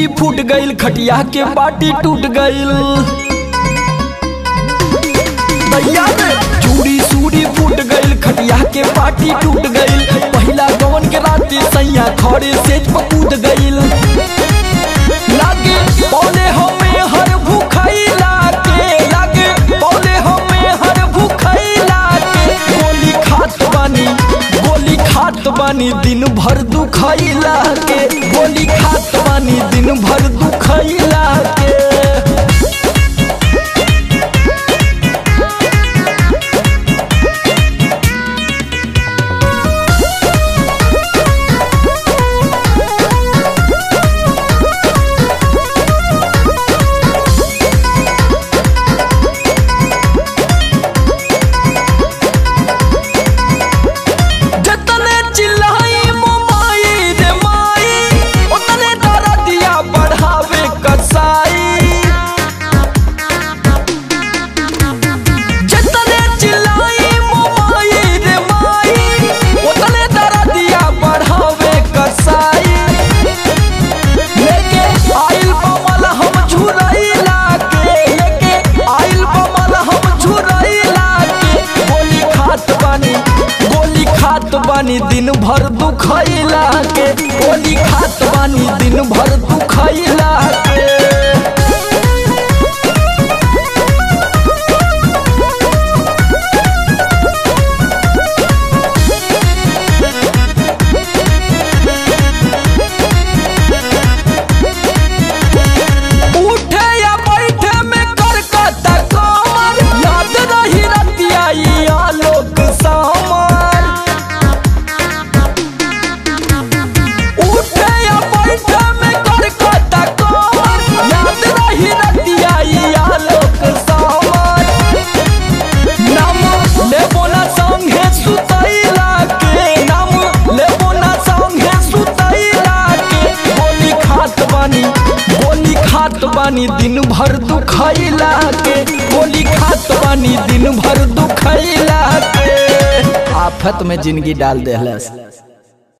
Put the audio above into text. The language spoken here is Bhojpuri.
फूट गईल खटिया के बाटी टूट गईल दैया रे चूड़ी सूड़ी फूट गईल खटिया के पाटी टूट गईल पहिला गवन के राती सैया खड़े सेज पर कूद गईल लागे पौले हमें हर भूखैला के लागे पौले हमें हर भूखैला के गोली खात बानी गोली खात बानी दिन भर दुखैला के गोली खात बानी दिन भर दुखैला के जतने चिल्लाई मोमाई रे माई उतने दरदिया बढ़ावे कसाई जतने चिल्लाई मोमाई रे माई उतने दरदिया बढ़ावे कसाई लेके आइल बमल हम झुरैला के लेके आइल बमल हम झुरैला के गोली खात बानी गोली खात बानी दिन भर दुखैला के गोली खात बानी दिन भर दुखैला के उठे या बैठे में करकता कमर याद रही रतिया ई आलोक सामर उठे या बैठे में करकता कमर याद रही रतिया ई आलोक सामर नाम लेबो ना संगे सुतैला के नाम लेबो ना संगे सुतैला के गोली खात बानी गोली खात बानी दिन भर दुखैला के गोली खात बानी दिन भर दुखैला के आफत में जिंदगी डाल देहलस